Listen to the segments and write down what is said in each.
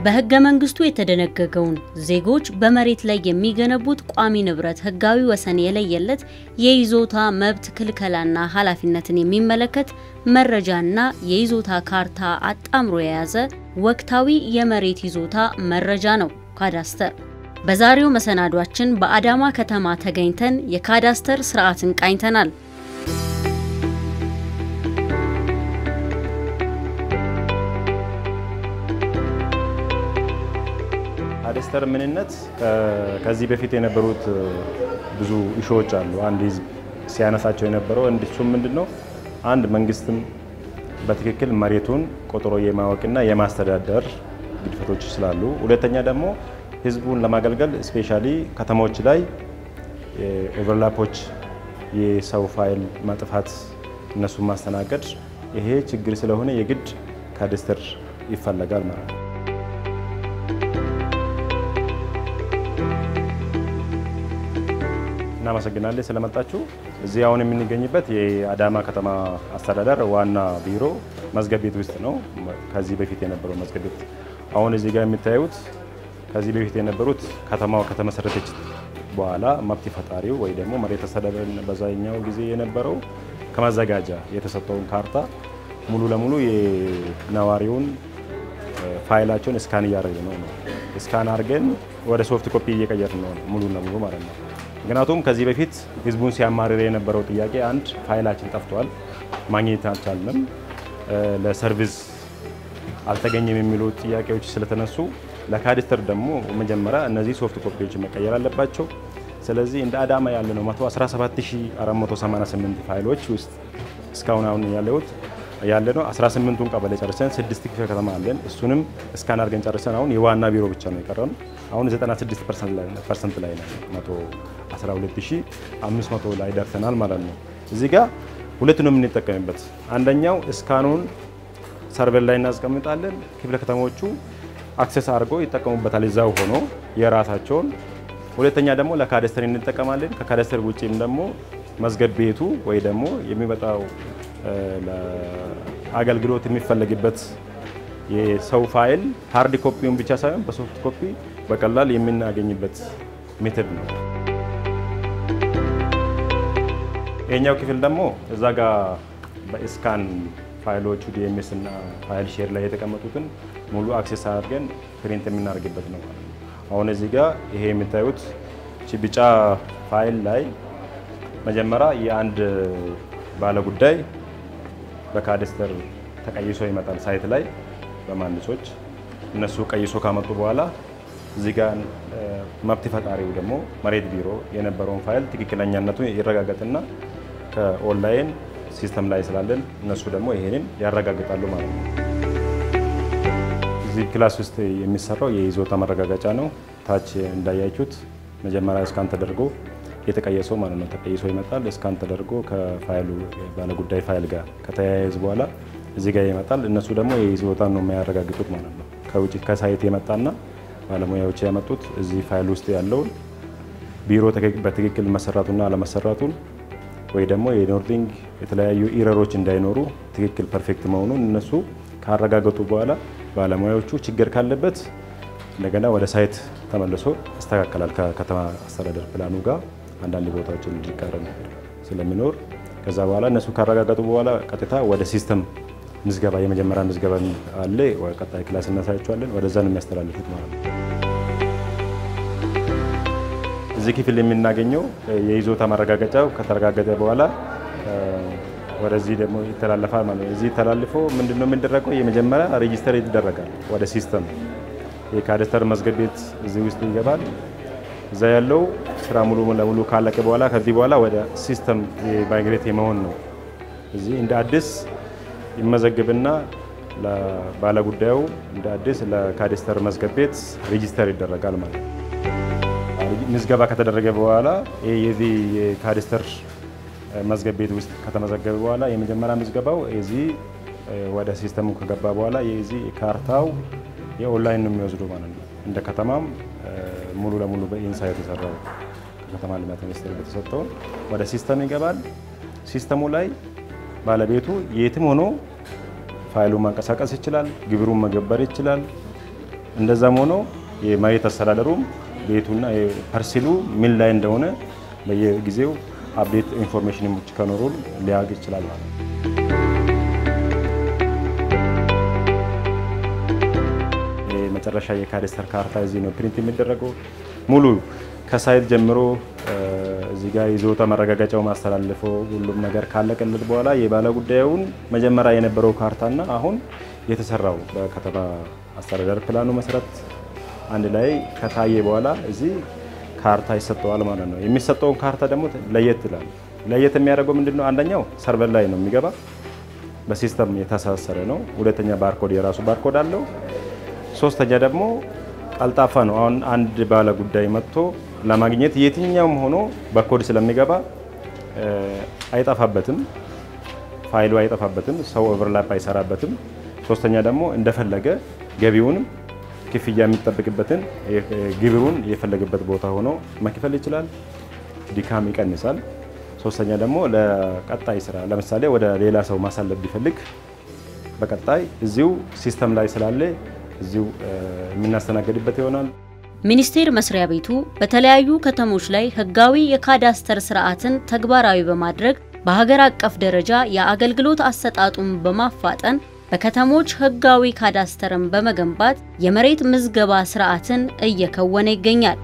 በህገ መንግስቱ የተደነገገውን ዜጎች በመሬት ላይ የሚገነቡት ቋሚ ንብረት ህጋዊ ወሰን የለየለት የይዞታ መብት ክልከላና ኃላፊነትን የሚመለከት መረጃና የይዞታ ካርታ አጣምሮ የያዘ ወቅታዊ የመሬት ይዞታ መረጃ ነው ካዳስተር። በዛሬው መሰናዷችን በአዳማ ከተማ ተገኝተን የካዳስተር ስርዓትን ቃኝተናል። ካዳስተር ምንነት ከዚህ በፊት የነበሩት ብዙ ኢሹዎች አሉ። አንድ ህዝብ ሲያነሳቸው የነበረው እንዲሱም ምንድን ነው አንድ መንግስትም በትክክል መሬቱን ቆጥሮ የማወቅና የማስተዳደር ግድፈቶች ስላሉ፣ ሁለተኛ ደግሞ ህዝቡን ለማገልገል ስፔሻሊ ከተሞች ላይ ኦቨርላፖች፣ የሰው ፋይል ማጥፋት፣ እነሱን ማስተናገድ ይሄ ችግር ስለሆነ የግድ ካዳስተር ይፈለጋል ማለት ነው። እናመሰግናለን ስለመጣችሁ። እዚህ አሁን የምንገኝበት የአዳማ ከተማ አስተዳደር ዋና ቢሮ መዝገብ ቤት ውስጥ ነው። ከዚህ በፊት የነበረው መዝገብ ቤት አሁን እዚህ ጋር የምታዩት ከዚህ በፊት የነበሩት ከተማው ከተመሰረተች በኋላ መብት ፈጣሪው ወይ ደግሞ መሬት አስተዳደር በዛኛው ጊዜ የነበረው ከመዘጋጃ የተሰጠውን ካርታ ሙሉ ለሙሉ የነዋሪውን ፋይላቸውን እስካን እያደረግን ነው ነው እስካን አድርገን ወደ ሶፍት ኮፒ እየቀየርን ነው ሙሉ ለሙሉ ማለት ነው። ምክንያቱም ከዚህ በፊት ህዝቡን ሲያማርር የነበረው ጥያቄ አንድ ፋይላችን ጠፍቷል፣ ማግኘት አልቻልንም፣ ለሰርቪስ አልተገኘም የሚሉ ጥያቄዎች ስለተነሱ ለካዳስተር ደግሞ መጀመሪያ እነዚህ ሶፍት ኮፒዎች መቀየር አለባቸው። ስለዚህ እንደ አዳማ ያለ ነው 117488 ፋይሎች ውስጥ እስካሁን አሁን ያለሁት ያለ ነው 18ቱን ቀበሌ ጨርሰን ስድስት ክፍለ ከተማ አለን። እሱንም እስካን አድርገን ጨርሰን አሁን የዋና ቢሮ ብቻ ነው የቀረን። አሁን 96 ፐርሰንት ላይ ነው 112500 ላይ ደርሰናል ማለት ነው። እዚህ ጋር ሁለት ነው የምንጠቀምበት። አንደኛው እስካኑን ሰርቨር ላይ እናስቀምጣለን። ክፍለ ከተሞቹ አክሰስ አድርገው ይጠቀሙበታል እዛው ሆኖ የራሳቸውን። ሁለተኛ ደግሞ ለካዳስተር እንጠቀማለን። ከካዳስተር ውጭም ደግሞ መዝገብ ቤቱ ወይ ደግሞ የሚመጣው አገልግሎት የሚፈለግበት የሰው ፋይል ሃርድ ኮፒውን ብቻ ሳይሆን በሶፍት ኮፒ በቀላል የምናገኝበት ሜተድ ነው። ይሄኛው ክፍል ደግሞ እዛ ጋር በስካን ፋይሎቹ ዲኤምኤስ እና ፋይል ሼር ላይ የተቀመጡትን ሙሉ አክሴስ አድርገን ፕሪንት የምናደርግበት ነው ማለት ነው። አሁን እዚህ ጋር ይሄ የምታዩት ቢጫ ፋይል ላይ መጀመሪያ የአንድ ባለጉዳይ በካዳስተር ተቀይሶ ይመጣል ሳይት ላይ በመሀንዲሶች እነሱ ቀይሶ ካመጡ በኋላ እዚህ ጋር መብት ፈጣሪው ደግሞ መሬት ቢሮ የነበረውን ፋይል ትክክለኛነቱ ይረጋገጥና ከኦንላይን ሲስተም ላይ ስላለን እነሱ ደግሞ ይሄንን ያረጋግጣሉ ማለት ነው። እዚህ ክላስ ውስጥ የሚሰራው የይዞታ ማረጋገጫ ነው። ታች እንዳያችሁት መጀመሪያ እስካን ተደርጎ የተቀየሰው ማለት ነው። ተቀይሶ ይመጣል። እስካን ተደርጎ ከፋይሉ ባለጉዳይ ፋይል ጋር ከተያያዘ በኋላ እዚህ ጋር ይመጣል። እነሱ ደግሞ የይዞታን ነው የሚያረጋግጡት ማለት ነው። ከውጭ ከሳይት የመጣና ባለሙያዎች ያመጡት እዚህ ፋይል ውስጥ ያለውን ቢሮ በትክክል መሰራቱና አለመሰራቱን ወይ ደግሞ የኖርዲንግ የተለያዩ ኢረሮች እንዳይኖሩ ትክክል ፐርፌክት መሆኑን እነሱ ካረጋገጡ በኋላ ባለሙያዎቹ ችግር ካለበት እንደገና ወደ ሳይት ተመልሶ ያስተካከላል። ከከተማ አስተዳደር ፕላኑ ጋር አንዳንድ ቦታዎችን እንዲቃረን ስለሚኖር ከዛ በኋላ እነሱ ካረጋገጡ በኋላ ቀጥታ ወደ ሲስተም ምዝገባ የመጀመሪያ ምዝገባ አለ። ቀጣይ ክላስ እናሳያቸዋለን። ወደዛ ነው የሚያስተላልፉት ማለት ነው። እዚህ ክፍል የምናገኘው የይዞታ ማረጋገጫው ከተረጋገጠ በኋላ ወደዚህ ደግሞ ይተላለፋል ማለት ነው። እዚህ ተላልፎ ምንድነው የሚደረገው? የመጀመሪያ ሬጂስተር ይደረጋል ወደ ሲስተም። የካዳስተር መዝገብ ቤት እዚህ ውስጥ ይገባል። እዛ ያለው ስራ ሙሉ ለሙሉ ካለቀ በኋላ ከዚህ በኋላ ወደ ሲስተም ማይግሬት የመሆን ነው። እዚህ እንደ አዲስ ይመዘግብና ባለጉዳዩ እንደ አዲስ ለካዳስተር መዝገብ ቤት ሬጂስተር ይደረጋል ማለት ነው። ምዝገባ ከተደረገ በኋላ የዚህ የካዳስተር መዝገብ ቤት ውስጥ ከተመዘገበ በኋላ የመጀመሪያ ምዝገባው የዚህ ወደ ሲስተሙ ከገባ በኋላ የዚህ ካርታው የኦንላይን ነው የሚወስዱ ማለት ነው። እንደ ከተማም ሙሉ ለሙሉ በኢንሳ የተሰራው ከከተማ ልማት ሚኒስቴር የተሰጠውን ወደ ሲስተም ይገባል። ሲስተሙ ላይ ባለቤቱ የትም ሆኖ ፋይሉን ማንቀሳቀስ ይችላል። ግብሩን መገበር ይችላል። እንደዛም ሆኖ የመሬት አስተዳደሩም ቤቱና ፐርሲሉ ምን ላይ እንደሆነ በየጊዜው አፕዴት ኢንፎርሜሽኖች ከኖሩ ሊያግ ይችላል ማለት ነው። የመጨረሻ የካዳስተር ካርታ እዚህ ነው ፕሪንት የሚደረገው ሙሉ ከሳይት ጀምሮ እዚህ ጋር ይዞታ መረጋገጫው ማስተላልፈው ሁሉም ነገር ካለቀለት በኋላ የባለ ጉዳዩን መጀመሪያ የነበረው ካርታና አሁን የተሰራው በከተማ አስተዳደር ፕላኑ መሰረት አንድ ላይ ከታየ በኋላ እዚህ ካርታ ይሰጠዋል ማለት ነው። የሚሰጠውን ካርታ ደግሞ ለየት ይላል። ለየት የሚያደርገው ምንድነው? አንደኛው ሰርቨር ላይ ነው የሚገባ በሲስተም የተሳሰረ ነው። ሁለተኛ ባርኮድ የራሱ ባርኮድ አለው። ሶስተኛ ደግሞ ቀልጣፋ ነው። አሁን አንድ ባለ ጉዳይ መጥቶ ለማግኘት የትኛውም ሆኖ በኮድ ስለሚገባ አይጠፋበትም፣ ፋይሉ አይጠፋበትም፣ ሰው ኦቨርላፕ አይሰራበትም። ሶስተኛ ደግሞ እንደፈለገ ገቢውንም ክፍያ የሚጠብቅበትን ግብሩን የፈለገበት ቦታ ሆኖ መክፈል ይችላል። ድካም ይቀንሳል። ሶስተኛ ደግሞ ለቀጣይ ስራ ለምሳሌ ወደ ሌላ ሰው ማሳለፍ ቢፈልግ በቀጣይ እዚሁ ሲስተም ላይ ስላለ እዚሁ የምናስተናገድበት ይሆናል። ሚኒስቴር መስሪያ ቤቱ በተለያዩ ከተሞች ላይ ህጋዊ የካዳስተር ስርዓትን ተግባራዊ በማድረግ በሀገር አቀፍ ደረጃ የአገልግሎት አሰጣጡን በማፋጠን በከተሞች ህጋዊ ካዳስተርን በመገንባት የመሬት ምዝገባ ስርዓትን እየከወነ ይገኛል።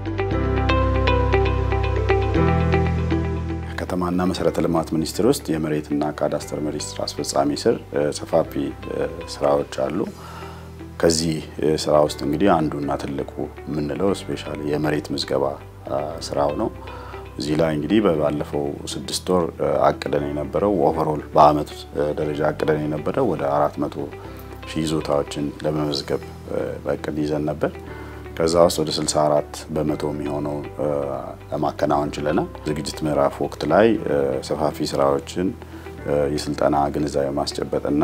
ከተማና መሰረተ ልማት ሚኒስቴር ውስጥ የመሬትና ካዳስተር መሬት ስራ አስፈጻሚ ስር ሰፋፊ ስራዎች አሉ። ከዚህ ስራ ውስጥ እንግዲህ አንዱና ትልቁ የምንለው ስፔሻሊ የመሬት ምዝገባ ስራው ነው። እዚህ ላይ እንግዲህ ባለፈው ስድስት ወር አቅደን የነበረው ኦቨሮል በአመት ደረጃ አቅደን የነበረው ወደ አራት መቶ ሺህ ይዞታዎችን ለመመዝገብ በእቅድ ይዘን ነበር። ከዛ ውስጥ ወደ 64 በመቶ የሚሆነው ለማከናወን ችለናል። ዝግጅት ምዕራፍ ወቅት ላይ ሰፋፊ ስራዎችን የስልጠና ግንዛቤ ማስጨበጥና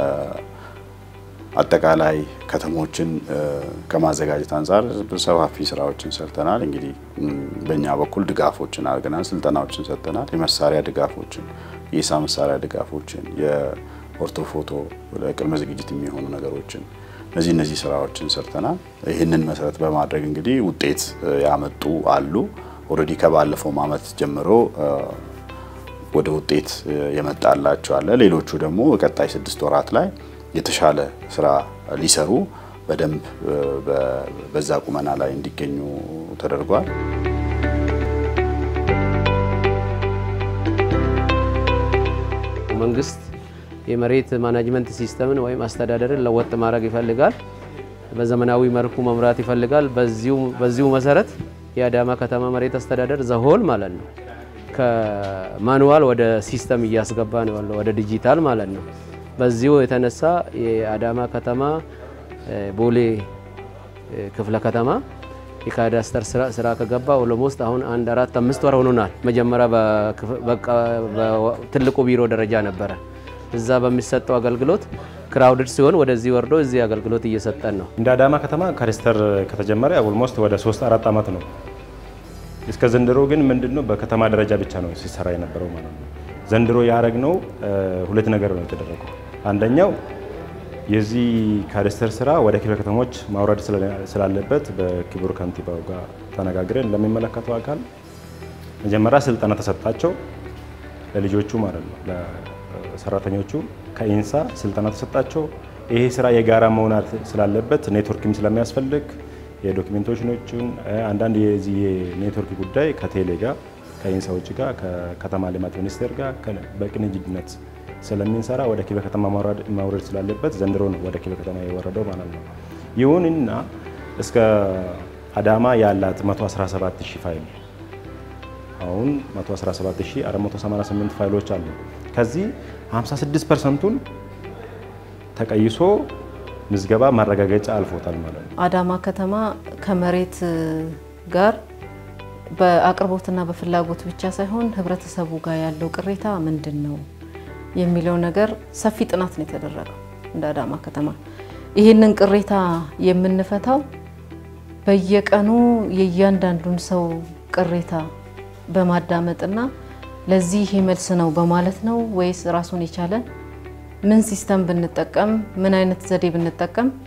አጠቃላይ ከተሞችን ከማዘጋጀት አንጻር ሰፋፊ ስራዎችን ሰርተናል። እንግዲህ በእኛ በኩል ድጋፎችን አድርገናል፣ ስልጠናዎችን ሰጥተናል። የመሳሪያ ድጋፎችን፣ የኢሳ መሳሪያ ድጋፎችን፣ የኦርቶፎቶ ለቅድመ ዝግጅት የሚሆኑ ነገሮችን እነዚህ እነዚህ ስራዎችን ሰርተናል። ይህንን መሰረት በማድረግ እንግዲህ ውጤት ያመጡ አሉ። ኦልሬዲ ከባለፈው ዓመት ጀምሮ ወደ ውጤት የመጣላቸው አለ። ሌሎቹ ደግሞ በቀጣይ ስድስት ወራት ላይ የተሻለ ስራ ሊሰሩ በደንብ በዛ ቁመና ላይ እንዲገኙ ተደርጓል። መንግስት የመሬት ማናጅመንት ሲስተምን ወይም አስተዳደርን ለወጥ ማድረግ ይፈልጋል። በዘመናዊ መልኩ መምራት ይፈልጋል። በዚሁ መሰረት የአዳማ ከተማ መሬት አስተዳደር ዘሆል ማለት ነው ከማኑዋል ወደ ሲስተም እያስገባ ነው ያለው ወደ ዲጂታል ማለት ነው። በዚሁ የተነሳ የአዳማ ከተማ ቦሌ ክፍለ ከተማ የካዳስተር ስራ ከገባ ኦሎሞስት አሁን አንድ አራት አምስት ወር ሆኖናል። መጀመሪያ በትልቁ ቢሮ ደረጃ ነበረ። እዛ በሚሰጠው አገልግሎት ክራውድድ ሲሆን ወደዚህ ወርዶ እዚህ አገልግሎት እየሰጠን ነው። እንደ አዳማ ከተማ ካዳስተር ከተጀመረ ኦልሞስት ወደ ሶስት አራት ዓመት ነው። እስከ ዘንድሮ ግን ምንድነው በከተማ ደረጃ ብቻ ነው ሲሰራ የነበረው ማለት ነው። ዘንድሮ ያደረግነው ሁለት ነገር ነው የተደረገው። አንደኛው የዚህ ካዳስተር ስራ ወደ ክፍለ ከተሞች ማውረድ ስላለበት በክቡር ከንቲባው ጋር ተነጋግረን ለሚመለከተው አካል መጀመሪያ ስልጠና ተሰጣቸው ለልጆቹ ማለት ነው ለሰራተኞቹ ከኢንሳ ስልጠና ተሰጣቸው። ይሄ ስራ የጋራ መሆን ስላለበት ኔትወርክም ስለሚያስፈልግ የዶኪሜንቴሽኖችን አንዳንድ የዚህ የኔትወርክ ጉዳይ ከቴሌ ጋር ከኢንሳዎች ጋር ከከተማ ልማት ሚኒስቴር ጋር በቅንጅነት ስለሚንሰራ ወደ ክፍለ ከተማ ማውረድ ስላለበት ዘንድሮ ነው ወደ ክፍለ ከተማ የወረደው ማለት ነው። ይሁንና እስከ አዳማ ያላት 117 ሺህ ፋይል አሁን 117488 ፋይሎች አሉ። ከዚህ 56 ፐርሰንቱን ተቀይሶ ምዝገባ ማረጋገጫ አልፎታል ማለት ነው። አዳማ ከተማ ከመሬት ጋር በአቅርቦትና በፍላጎት ብቻ ሳይሆን ህብረተሰቡ ጋር ያለው ቅሬታ ምንድን ነው የሚለው ነገር ሰፊ ጥናት ነው የተደረገው። እንደ አዳማ ከተማ ይህንን ቅሬታ የምንፈታው በየቀኑ የእያንዳንዱን ሰው ቅሬታ በማዳመጥና ለዚህ ይሄ መልስ ነው በማለት ነው ወይስ ራሱን የቻለ ምን ሲስተም ብንጠቀም ምን አይነት ዘዴ ብንጠቀም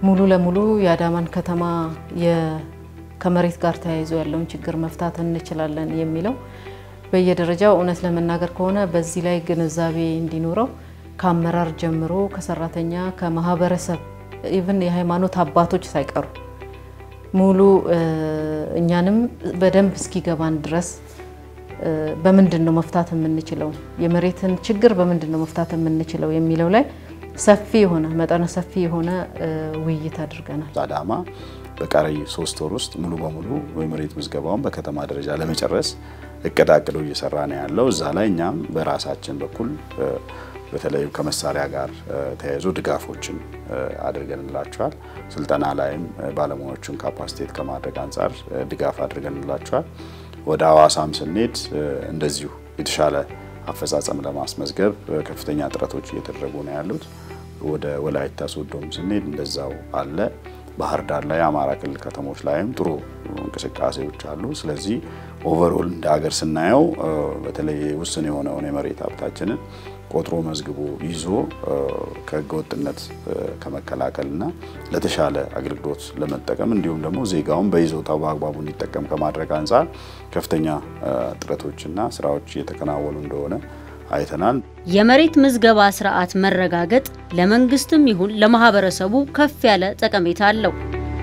ሙሉ ለሙሉ የአዳማን ከተማ ከመሬት ጋር ተያይዞ ያለውን ችግር መፍታት እንችላለን የሚለው በየደረጃው እውነት ለመናገር ከሆነ በዚህ ላይ ግንዛቤ እንዲኖረው ከአመራር ጀምሮ ከሰራተኛ፣ ከማህበረሰብ ኢቭን የሃይማኖት አባቶች ሳይቀሩ ሙሉ እኛንም በደንብ እስኪገባን ድረስ በምንድን ነው መፍታት የምንችለው የመሬትን ችግር በምንድን ነው መፍታት የምንችለው የሚለው ላይ ሰፊ የሆነ መጠነ ሰፊ የሆነ ውይይት አድርገናል። አዳማ በቀሪ ሶስት ወር ውስጥ ሙሉ በሙሉ የመሬት ምዝገባውን በከተማ ደረጃ ለመጨረስ እቅድ አቅዶ እየሰራ ነው ያለው። እዛ ላይ እኛም በራሳችን በኩል በተለይ ከመሳሪያ ጋር ተያይዞ ድጋፎችን አድርገንላቸዋል። ስልጠና ላይም ባለሙያዎቹን ካፓሲቴት ከማድረግ አንጻር ድጋፍ አድርገንላቸዋል። ወደ ሀዋሳም ስንሄድ እንደዚሁ የተሻለ አፈጻጸም ለማስመዝገብ ከፍተኛ ጥረቶች እየተደረጉ ነው ያሉት። ወደ ወላይታ ሶዶም ስንሄድ እንደዛው አለ። ባህር ዳር ላይ የአማራ ክልል ከተሞች ላይም ጥሩ እንቅስቃሴዎች አሉ። ስለዚህ ኦቨርኦል እንደ ሀገር ስናየው በተለይ ውስን የሆነውን የመሬት ሀብታችንን ቆጥሮ መዝግቦ ይዞ ከህገወጥነት ከመከላከልና ለተሻለ አገልግሎት ለመጠቀም እንዲሁም ደግሞ ዜጋውን በይዞታው በአግባቡ እንዲጠቀም ከማድረግ አንጻር ከፍተኛ ጥረቶችና ስራዎች እየተከናወኑ እንደሆነ አይተናል። የመሬት ምዝገባ ስርዓት መረጋገጥ ለመንግስትም ይሁን ለማህበረሰቡ ከፍ ያለ ጠቀሜታ አለው።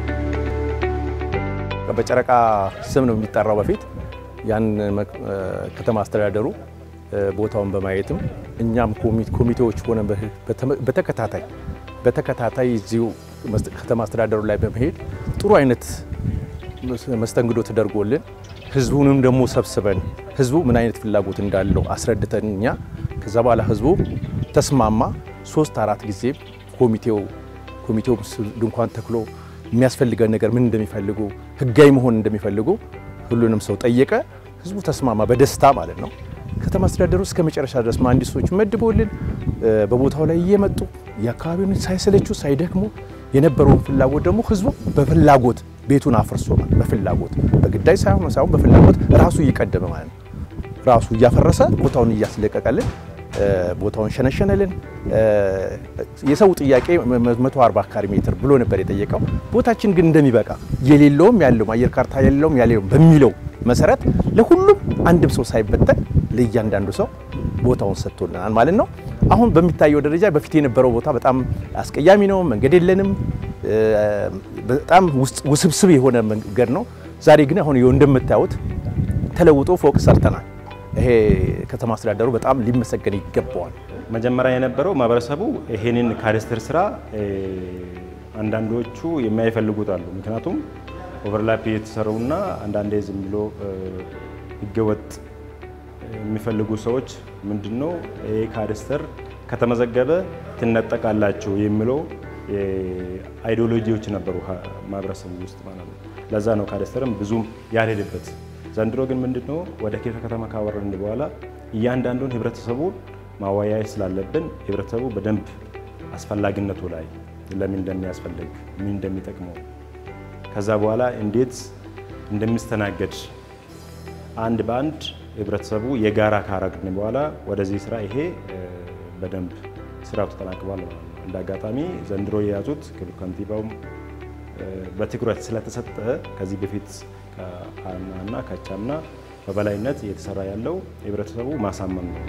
በጨረቃ ስም ነው የሚጠራው። በፊት ያን ከተማ አስተዳደሩ ቦታውን በማየትም እኛም ኮሚቴዎች ሆነ በተከታታይ በተከታታይ እዚሁ ከተማ አስተዳደሩ ላይ በመሄድ ጥሩ አይነት መስተንግዶ ተደርጎልን ህዝቡንም ደግሞ ሰብስበን ህዝቡ ምን አይነት ፍላጎት እንዳለው አስረድተን እኛ ከዛ በኋላ ህዝቡ ተስማማ። ሶስት አራት ጊዜ ኮሚቴው ኮሚቴው ድንኳን ተክሎ የሚያስፈልገን ነገር ምን እንደሚፈልጉ ህጋዊ መሆን እንደሚፈልጉ ሁሉንም ሰው ጠየቀ። ህዝቡ ተስማማ፣ በደስታ ማለት ነው። ከተማ አስተዳደሩ እስከ መጨረሻ ድረስ መሀንዲሶች መድቦልን በቦታው ላይ እየመጡ የአካባቢውን ሳይሰለቹ ሳይደክሙ የነበረውን ፍላጎት ደግሞ ህዝቡ በፍላጎት ቤቱን አፍርሶናል። በፍላጎት በግዳጅ ሳይሆን ሳይሆን በፍላጎት ራሱ እየቀደመ ማለት ነው። ራሱ እያፈረሰ ቦታውን እያስለቀቀልን ቦታውን ሸነሸነልን። የሰው ጥያቄ 140 ካሬ ሜትር ብሎ ነበር የጠየቀው። ቦታችን ግን እንደሚበቃ የሌለውም ያለውም አየር ካርታ የሌለውም ያሌለውም በሚለው መሰረት ለሁሉም አንድም ሰው ሳይበተን ለእያንዳንዱ ሰው ቦታውን ሰጥቶልናል ማለት ነው። አሁን በሚታየው ደረጃ በፊት የነበረው ቦታ በጣም አስቀያሚ ነው። መንገድ የለንም። በጣም ውስብስብ የሆነ መንገድ ነው። ዛሬ ግን አሁን እንደምታዩት ተለውጦ ፎቅ ሰርተናል። ይሄ ከተማ አስተዳደሩ በጣም ሊመሰገን ይገባዋል። መጀመሪያ የነበረው ማህበረሰቡ ይሄንን ካዳስተር ስራ አንዳንዶቹ የማይፈልጉት አሉ። ምክንያቱም ኦቨርላፕ የተሰሩና አንዳንዴ ዝም ብሎ ህገወጥ የሚፈልጉ ሰዎች ምንድነው ይሄ ካዳስተር ከተመዘገበ ትነጠቃላችሁ የሚለው አይዲዮሎጂዎች ነበሩ ማህበረሰቡ ውስጥ ማለት ነው። ለዛ ነው ካዳስተርም ብዙም ያልሄደበት። ዘንድሮ ግን ምንድነው ወደ ኬተ ከተማ ካወረድን በኋላ እያንዳንዱን ህብረተሰቡ ማወያየት ስላለብን ህብረተሰቡ በደንብ አስፈላጊነቱ ላይ ለምን እንደሚያስፈልግ ምን እንደሚጠቅመው ከዛ በኋላ እንዴት እንደሚስተናገድ አንድ በአንድ ህብረተሰቡ የጋራ ካረግን በኋላ ወደዚህ ስራ ይሄ በደንብ ስራው ተጠናቅቋል ማለት ነው። እንደ አጋጣሚ ዘንድሮ የያዙት ክቡር ከንቲባውም በትኩረት ስለተሰጠ ከዚህ በፊት ከአምናና ከቻምና በበላይነት እየተሰራ ያለው ህብረተሰቡ ማሳመን ነው።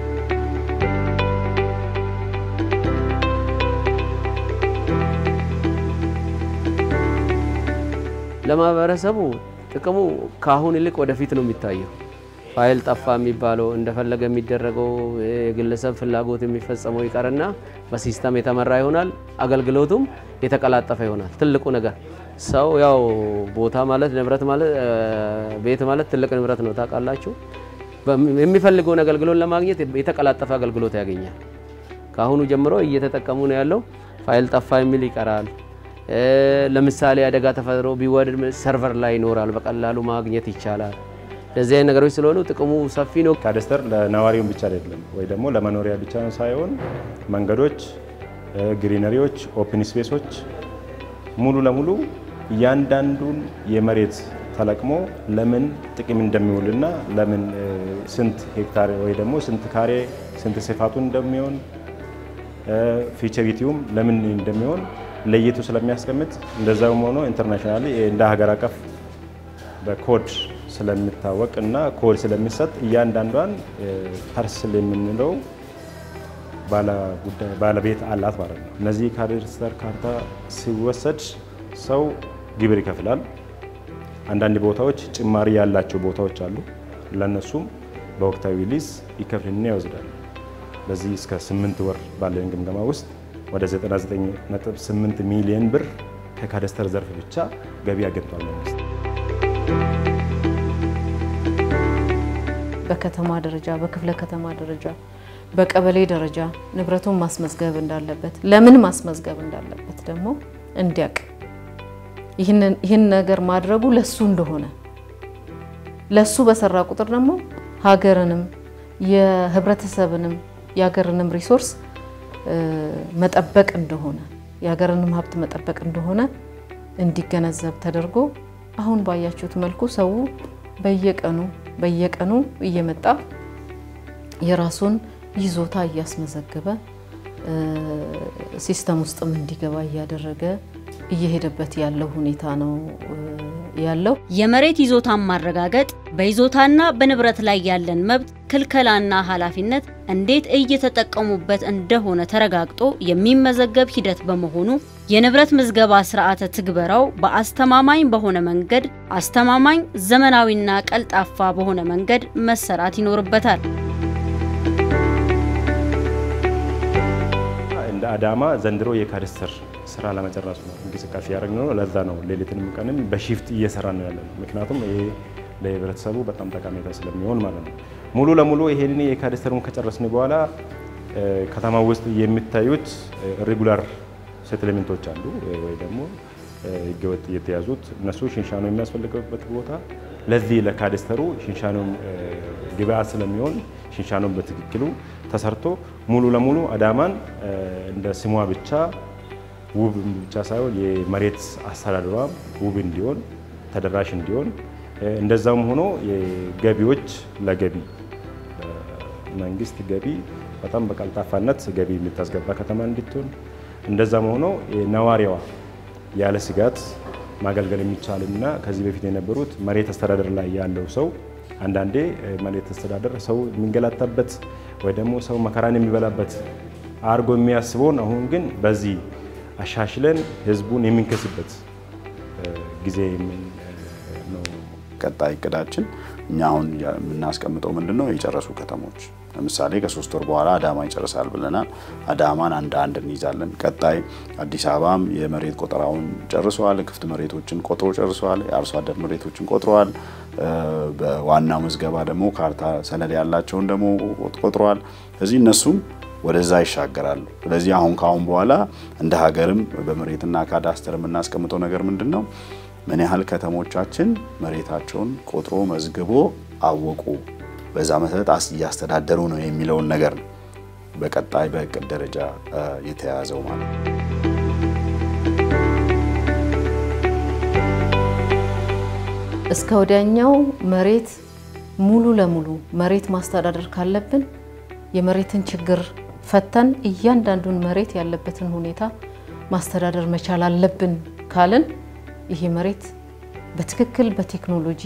ለማህበረሰቡ ጥቅሙ ከአሁን ይልቅ ወደፊት ነው የሚታየው። ፋይል ጠፋ የሚባለው እንደፈለገ የሚደረገው የግለሰብ ፍላጎት የሚፈጸመው ይቀርና በሲስተም የተመራ ይሆናል። አገልግሎቱም የተቀላጠፈ ይሆናል። ትልቁ ነገር ሰው ያው ቦታ ማለት ንብረት ማለት ቤት ማለት ትልቅ ንብረት ነው ታውቃላችሁ። የሚፈልገውን አገልግሎት ለማግኘት የተቀላጠፈ አገልግሎት ያገኛል። ከአሁኑ ጀምሮ እየተጠቀሙ ነው ያለው። ፋይል ጠፋ የሚል ይቀራል። ለምሳሌ አደጋ ተፈጥሮ ቢወድድ ሰርቨር ላይ ይኖራል፣ በቀላሉ ማግኘት ይቻላል። እንደዚህ አይነት ነገሮች ስለሆኑ ጥቅሙ ሰፊ ነው። ካዳስተር ለነዋሪውን ብቻ አይደለም ወይ ደግሞ ለመኖሪያ ብቻ ሳይሆን መንገዶች፣ ግሪነሪዎች፣ ኦፕን ስፔሶች ሙሉ ለሙሉ እያንዳንዱን የመሬት ተለቅሞ ለምን ጥቅም እንደሚውልና ለምን ስንት ሄክታር ወይ ደግሞ ስንት ካሬ ስንት ስፋቱን እንደሚሆን ፊቸሪቲውም ለምን እንደሚሆን ለይቱ ስለሚያስቀምጥ እንደዛውም ሆኖ ኢንተርናሽናሊ እንደ ሀገር አቀፍ በኮድ ስለሚታወቅ እና ኮድ ስለሚሰጥ እያንዳንዷን ፐርስል የምንለው ባለቤት አላት ማለት ነው። እነዚህ ካዳስተር ካርታ ሲወሰድ ሰው ግብር ይከፍላል። አንዳንድ ቦታዎች ጭማሪ ያላቸው ቦታዎች አሉ። ለእነሱም በወቅታዊ ሊዝ ይከፍልና ይወስዳል። በዚህ እስከ 8 ወር ባለን ግምገማ ውስጥ ወደ 99.8 ሚሊዮን ብር ከካዳስተር ዘርፍ ብቻ ገቢ አግኝቷል መንግስት። በከተማ ደረጃ፣ በክፍለ ከተማ ደረጃ፣ በቀበሌ ደረጃ ንብረቱን ማስመዝገብ እንዳለበት ለምን ማስመዝገብ እንዳለበት ደግሞ እንዲያውቅ ይህን ነገር ማድረጉ ለሱ እንደሆነ ለሱ በሰራ ቁጥር ደግሞ ሀገርንም የህብረተሰብንም የሀገርንም ሪሶርስ መጠበቅ እንደሆነ የሀገርንም ሀብት መጠበቅ እንደሆነ እንዲገነዘብ ተደርጎ አሁን ባያችሁት መልኩ ሰው በየቀኑ በየቀኑ እየመጣ የራሱን ይዞታ እያስመዘገበ ሲስተም ውስጥም እንዲገባ እያደረገ እየሄደበት ያለው ሁኔታ ነው ያለው። የመሬት ይዞታን ማረጋገጥ በይዞታና በንብረት ላይ ያለን መብት ክልከላና ኃላፊነት እንዴት እየተጠቀሙበት እንደሆነ ተረጋግጦ የሚመዘገብ ሂደት በመሆኑ የንብረት ምዝገባ ስርዓተ ትግበራው በአስተማማኝ በሆነ መንገድ አስተማማኝ፣ ዘመናዊና ቀልጣፋ በሆነ መንገድ መሰራት ይኖርበታል። እንደ አዳማ ዘንድሮ የካዳስተር ስራ ለመጨረስ ነው እንቅስቃሴ ያደረግነው ነው። ለዛ ነው ሌሊትንም ቀንም በሺፍት እየሰራ ነው ያለ ነው። ምክንያቱም ይሄ ለህብረተሰቡ በጣም ጠቀሜታ ስለሚሆን ማለት ነው። ሙሉ ለሙሉ ይሄንን የካዳስተሩን ከጨረስን በኋላ ከተማ ውስጥ የሚታዩት ሬጉላር ሴትልሜንቶች አሉ ወይ ደግሞ ህገወጥ የተያዙት እነሱ ሽንሻኖ የሚያስፈልግበት ቦታ ለዚህ ለካዳስተሩ ሽንሻኖን ግብአት ስለሚሆን ሽንሻኖን በትክክሉ ተሰርቶ ሙሉ ለሙሉ አዳማን እንደ ስሟ ብቻ ውብ ብቻ ሳይሆን የመሬት አስተዳደሯም ውብ እንዲሆን ተደራሽ እንዲሆን እንደዛም ሆኖ የገቢዎች ለገቢ መንግስት ገቢ በጣም በቀልጣፋነት ገቢ የምታስገባ ከተማ እንድትሆን እንደዛም ሆኖ ነዋሪዋ ያለ ስጋት ማገልገል የሚቻልና ከዚህ በፊት የነበሩት መሬት አስተዳደር ላይ ያለው ሰው አንዳንዴ መሬት አስተዳደር ሰው የሚንገላታበት ወይ ደግሞ ሰው መከራን የሚበላበት አርጎ የሚያስበውን አሁን ግን በዚህ አሻሽለን ህዝቡን የምንከስበት ጊዜ ነው። ቀጣይ እቅዳችን እኛ አሁን የምናስቀምጠው ምንድን ነው? የጨረሱ ከተሞች ለምሳሌ ከሶስት ወር በኋላ አዳማ ይጨርሳል ብለናል። አዳማን አንድ አንድ እንይዛለን። ቀጣይ አዲስ አበባም የመሬት ቆጠራውን ጨርሰዋል። ክፍት መሬቶችን ቆጥሮ ጨርሰዋል። የአርሶ አደር መሬቶችን ቆጥረዋል። በዋናው ምዝገባ ደግሞ ካርታ ሰነድ ያላቸውን ደግሞ ቆጥረዋል። ስለዚህ እነሱም ወደዛ ይሻገራሉ። ስለዚህ አሁን ከአሁን በኋላ እንደ ሀገርም በመሬትና ካዳስተር የምናስቀምጠው ነገር ምንድን ነው? ምን ያህል ከተሞቻችን መሬታቸውን ቆጥሮ መዝግቦ አወቁ፣ በዛ መሰረት እያስተዳደሩ ነው የሚለውን ነገር ነው በቀጣይ በእቅድ ደረጃ የተያያዘው ማለት ነው። እስከ ወዲያኛው መሬት ሙሉ ለሙሉ መሬት ማስተዳደር ካለብን የመሬትን ችግር ፈተን እያንዳንዱን መሬት ያለበትን ሁኔታ ማስተዳደር መቻል አለብን ካልን ይሄ መሬት በትክክል በቴክኖሎጂ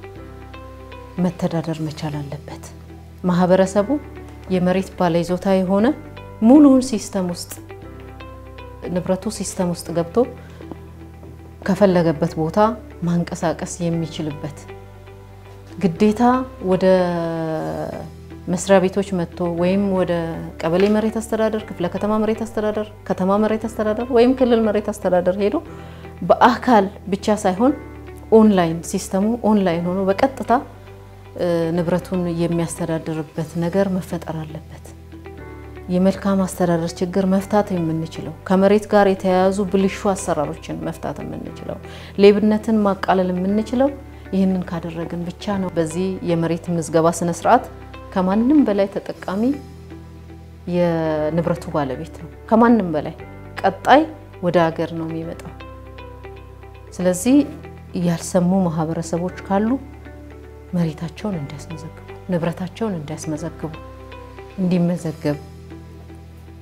መተዳደር መቻል አለበት። ማህበረሰቡ የመሬት ባለይዞታ የሆነ ሙሉውን ሲስተም ውስጥ ንብረቱ ሲስተም ውስጥ ገብቶ ከፈለገበት ቦታ ማንቀሳቀስ የሚችልበት ግዴታ ወደ መስሪያ ቤቶች መጥቶ ወይም ወደ ቀበሌ መሬት አስተዳደር፣ ክፍለ ከተማ መሬት አስተዳደር፣ ከተማ መሬት አስተዳደር ወይም ክልል መሬት አስተዳደር ሄዶ በአካል ብቻ ሳይሆን ኦንላይን ሲስተሙ ኦንላይን ሆኖ በቀጥታ ንብረቱን የሚያስተዳድርበት ነገር መፈጠር አለበት። የመልካም አስተዳደር ችግር መፍታት የምንችለው ከመሬት ጋር የተያያዙ ብልሹ አሰራሮችን መፍታት የምንችለው ሌብነትን ማቃለል የምንችለው ይህንን ካደረግን ብቻ ነው። በዚህ የመሬት ምዝገባ ስነ ስርዓት ከማንም በላይ ተጠቃሚ የንብረቱ ባለቤት ነው። ከማንም በላይ ቀጣይ ወደ ሀገር ነው የሚመጣው። ስለዚህ ያልሰሙ ማህበረሰቦች ካሉ መሬታቸውን እንዲያስመዘግቡ፣ ንብረታቸውን እንዲያስመዘግቡ፣ እንዲመዘገብ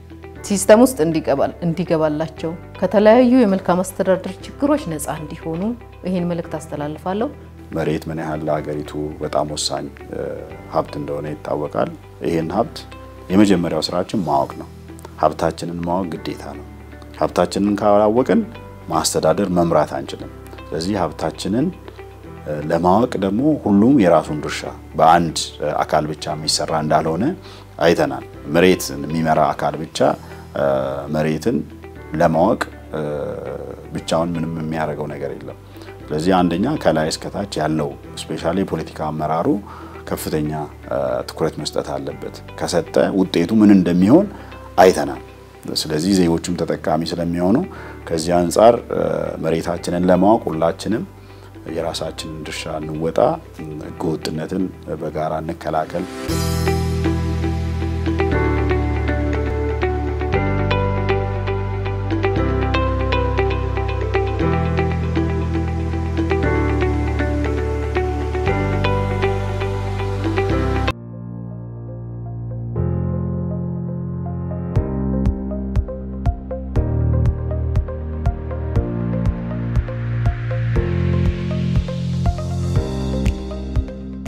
ሲስተም ውስጥ እንዲገባላቸው ከተለያዩ የመልካም አስተዳደር ችግሮች ነፃ እንዲሆኑ ይህን መልእክት አስተላልፋለሁ። መሬት ምን ያህል ለሀገሪቱ በጣም ወሳኝ ሀብት እንደሆነ ይታወቃል። ይህን ሀብት የመጀመሪያው ስራችን ማወቅ ነው። ሀብታችንን ማወቅ ግዴታ ነው። ሀብታችንን ካላወቅን ማስተዳደር መምራት አንችልም። ስለዚህ ሀብታችንን ለማወቅ ደግሞ ሁሉም የራሱን ድርሻ በአንድ አካል ብቻ የሚሰራ እንዳልሆነ አይተናል። መሬትን የሚመራ አካል ብቻ መሬትን ለማወቅ ብቻውን ምንም የሚያደርገው ነገር የለም። ስለዚህ አንደኛ ከላይ እስከታች ያለው ስፔሻሊ የፖለቲካ አመራሩ ከፍተኛ ትኩረት መስጠት አለበት። ከሰጠ ውጤቱ ምን እንደሚሆን አይተናል። ስለዚህ ዜጎቹም ተጠቃሚ ስለሚሆኑ ከዚህ አንጻር መሬታችንን ለማወቅ ሁላችንም የራሳችንን ድርሻ እንወጣ፣ ህገወጥነትን በጋራ እንከላከል።